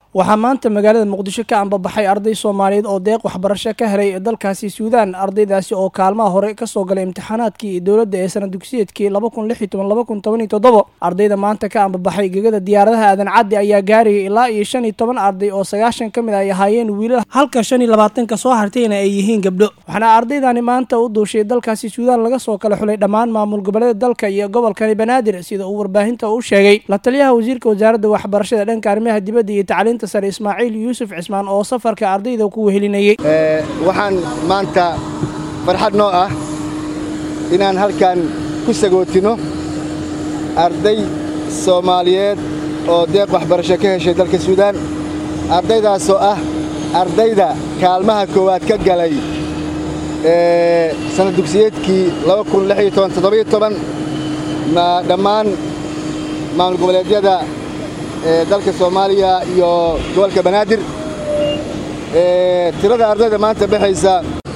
waxaa maanta magaalada muqdisho ka ambabaxay arday soomaaliyeed oo deeq waxbarasho ka helay dalkaasi suudaan ardaydaasi oo kaalmaha hore kasoo galay imtixaanaadkii dowladda ee sana dugsiyeedkii ardayda maanta ka ambabaxay gegada diyaaradaha aadan caddi ayaa gaarayay ilaa iyo shan iyo toban arday oo sagaashan ka mid ay ahaayeen wiilal halka shan iyo labaatanka soo hartayna ay yihiin gabdho waxaana ardaydani maanta u duushay dalkaasi suudaan laga soo kala xulay dhammaan maamul goboleeda dalka iyo gobolkani banaadir sida uu warbaahinta u sheegay la taliyaha wasiirka wasaaradda waxbarashada dhanka arrimaha dibadda iyo tacliinta sare ismaaciil yuusuf cismaan oo safarka ardayda ku wehelinayay waxaan maanta farxad noo ah inaan halkan ku sagootino arday soomaaliyeed oo deeq waxbarasho ka heshay dalka suudaan ardaydaasoo ah ardayda kaalmaha koowaad ka galay sanad dugsiyeedkii dhammaan maamul goboleedyada dalka soomaaliya iyo gobolka banaadir tirada ardayda maanta baxaysa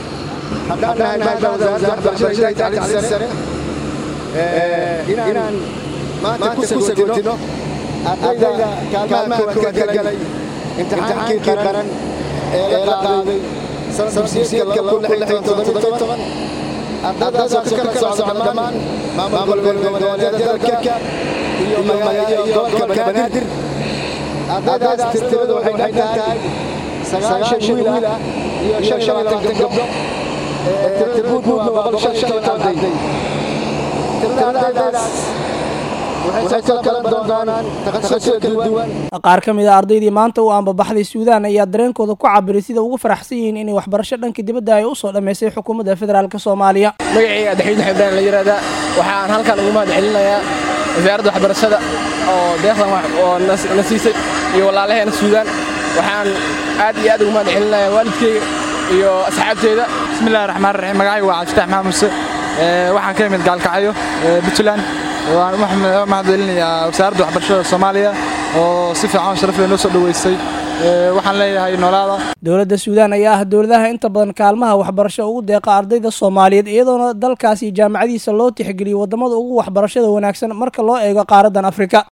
inaan maanta ku sagootino ardayda kaalmaha koowaad ka galay imtixaankii qaran ee la qaaday sanad dugsiyeedka ardaydaasoo ka kala socda dhammaan maamul goboleedyada dalka iyo gobolka banaadir ardaydaas tiradu waxay dhan tahay sagaashan wiil ah iyo shan iyo labaatan gabdho tirguudna waa boqol shan iyo toban arday tiradadaas waxay soo kala doonaan takhasusyo kala duwan qaar ka mid a ardaydii maanta u ambabaxday suudaan ayaa dareenkooda ku cabiray sida ugu faraxsan yihiin inay waxbarasho dhanka dibadda ay u soo dhammaysay xukuumadda federaalk soomaaliya magacayga adaxwiid xibdaan la yidhaahdaa waxaan halkan ugu mahad celinayaa wasaaradda waxbarashada oo deeqdan oo na siisay iyo walaalaheena suudaan waxaan aad iyo aad ugu mahad celinayaa waalidkeyga iyo asxaabteeda bismillahi raxmaan raxiim magacayga waa cabdifatax maxamed muse waxaan ka imid gaalkacyo puntland waan u mahad celinayaa wasaaradda waxbarashada soomaaliya oo si fiican sharaf leh noo soo dhoweysay waxaan leeyahay noolaada dowladda suudaan ayaa ah dowladaha inta badan kaalmaha waxbarasho ugu deeqa ardayda soomaaliyeed iyadoona dalkaasi jaamacadiisa loo tixgeliyey waddamada ugu waxbarashada wanaagsan marka loo eego qaaraddan afrika